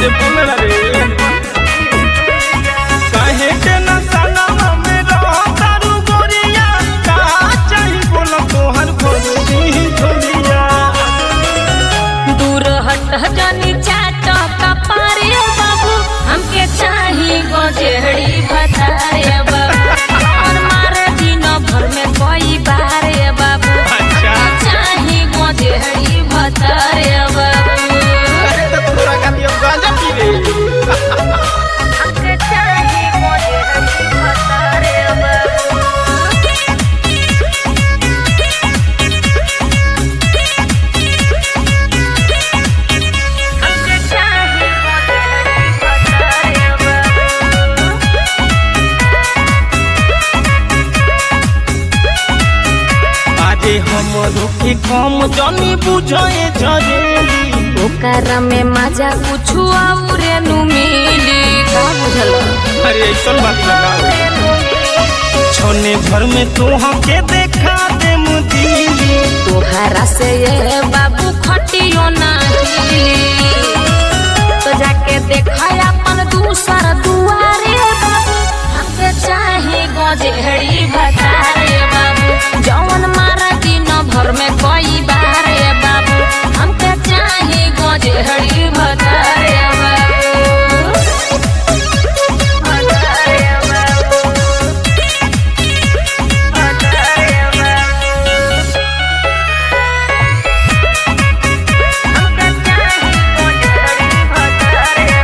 अरे बोल ना रे काहे के न सनवा में रहो तारू गोरिया का चाही बोल तोहर खोजी झोलिया दूर हट जानी चाट कपारे बाबू हमके चाही गजेड़ी भतारे बाबू और मारे दिन भर में कोई बारे बाबू अच्छा चाही गजेड़ी भतारे बाबू अरे तो तोरा का दियो गांजा पी रे हमके चाही गजेड़ी भतारे बाबू हमके चाही गजेड़ी भतारे बाबू आजे हम रुके कम जनी बुझे झरेली ओकरा में मजा कुछ और नु मिली का बुझल अरे ऐसन बात लगा छोने घर में तोहा के देखा दे मुदीली तोहरा से ये बाबू खटियो नाही तो जाके देखा अपन दूसर दुआरे बाबू हमके चाहे गजेड़ी भतारे बाबू जौन मारा दिन भर में कई बारे बाबू हमके चाहे गजेड़ी भतारे बाबू भतारे बाबू भतारे बाबू हमके चाहे गजेड़ी भतारे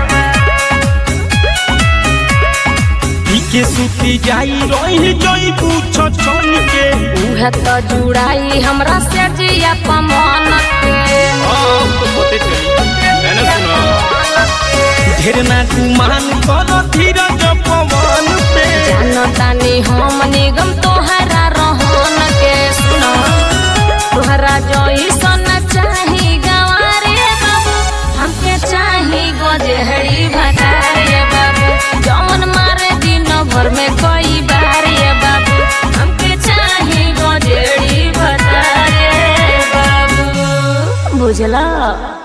पी के सुती जाई रही जोई पूछ छन के उहे तो जुड़ाई हमरा से जिया पमन के अब तो होते चली मैंने सुना ढेर ना गुमान करो धीरज पवन पे जानो तानी हम निगम तोहरा रहन के सुनो तोहरा जइसन चाही गवारे बाबू हमके चाही गजेड़ी भतारे बाबू जौन मारे दिन भर में कई बारे बाबू हमके चाही गजेड़ी भतारे बाबू बुझला